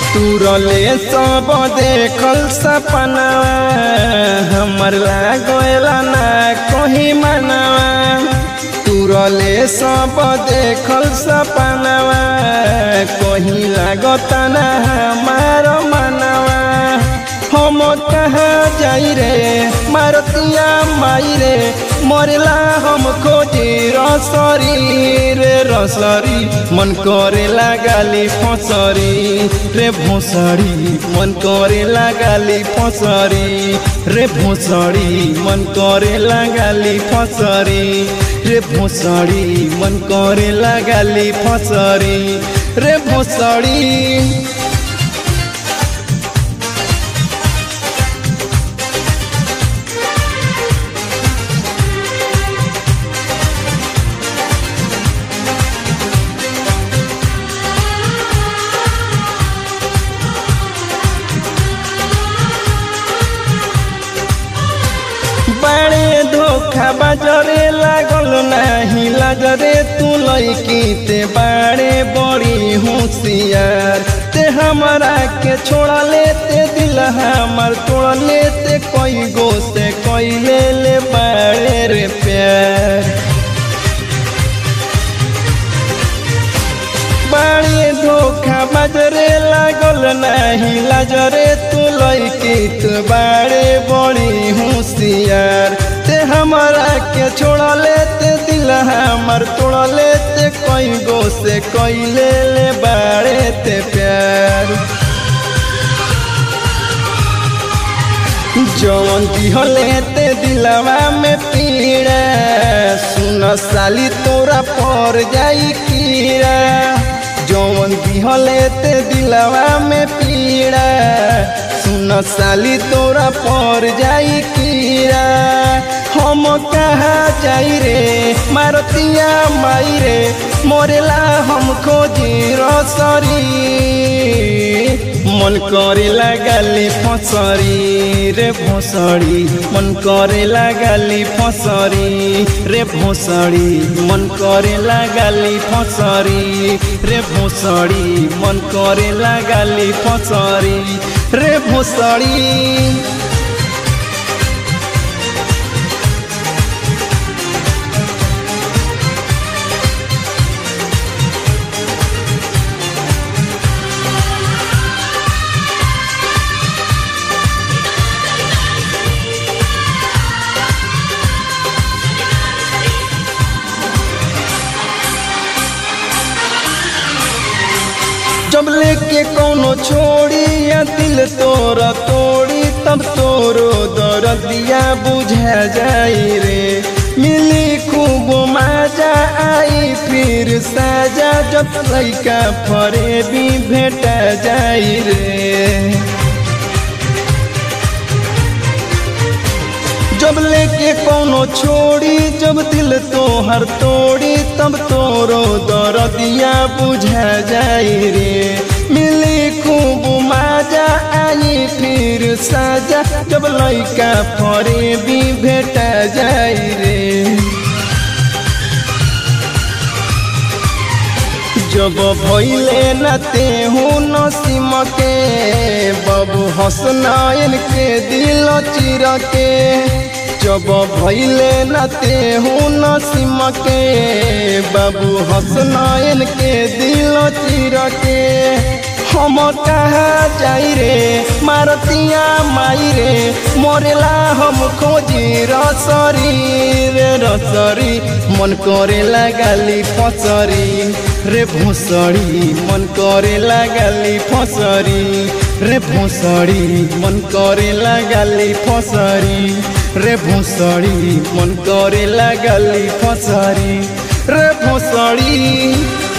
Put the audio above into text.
तुरले सब देखल सपना हमर लागला ना कहीं मनवा तुरले सब देखल सपना कहीं लागता ना हमार मनवा हम कहाँ जाई रे मारतिया माई रे मरला हम खोजी रसरी रे रसरी मन करे लगाली फसरी रे भोसड़ी मन करे लगाली फसरी रे भोसड़ी मन करे लगाली फसरी रे भोसड़ी मन करे लगाली फसरी रे भोसड़ी बाड़े धोखा बाजरे लागल नाही लाजरे तू लैकी ते बाड़े बड़ी होशियार ते हमारा के छोड़ा लेते दिल हमार तोड़ लेते कोई गो से कोई ले ले बाड़े रे प्यार बाड़े धोखा बाजरे लागल नाही लाजरे तू लैकी तू बाड़े बड़ी होशियार ते हमारा के छोड़ा लेते दिल हमार तोड़ लेते कोई गो से कोई ले ले बाड़े ते प्यार जवन दिहले ते दिलवा में पीड़ा सुन साली तोरा पर जाई कीड़ा जवन दिहले ते दिलवा में पीड़ा सुन साली तोरा पर जाई कीड़ा हम कहाँ जाई रे मारतिया माई रे मोरेला हम खोजी रसरी मन करे लगाली फसरी रे भोसड़ी मन करे लगाली फसरी रे भोसड़ी मन करे लगाली फसरी रे भोसड़ी मन करे लगाली फसरी रे भोसड़ी जब लेके कोनो छोड़ी या दिल तोरा तोड़ी तब तोरो दर्दिया बुझा जाई रे मिली खूब मजा आई फिर साजा जब लैका फरे भी भेटा जाई रे जब लेके कोनो छोड़ी जब दिल तोहर तोड़ी तब तोरो दर्दिया बुझा जाई रे मिली खूब मजा आई फिर साजा जब लैका फरे भी भेटा जाई रे जब भैले नते हूँ नसीम के बाबू हसनायन के दिल चिर के जब भैले नते हूँ नसीम के बाबू हसनायन के दिल चिर के हम कहाँ जाई रे मारतिया माई रे मोरेला हम खोजी रसरी रे रसरी मन करे लगाली फसरी रे भोसड़ी मन करे लगाली फसरी रे भोसड़ी मन करे लगाली फसरी रे भोसड़ी मन करे लगाली फसरी रे भोसड़ी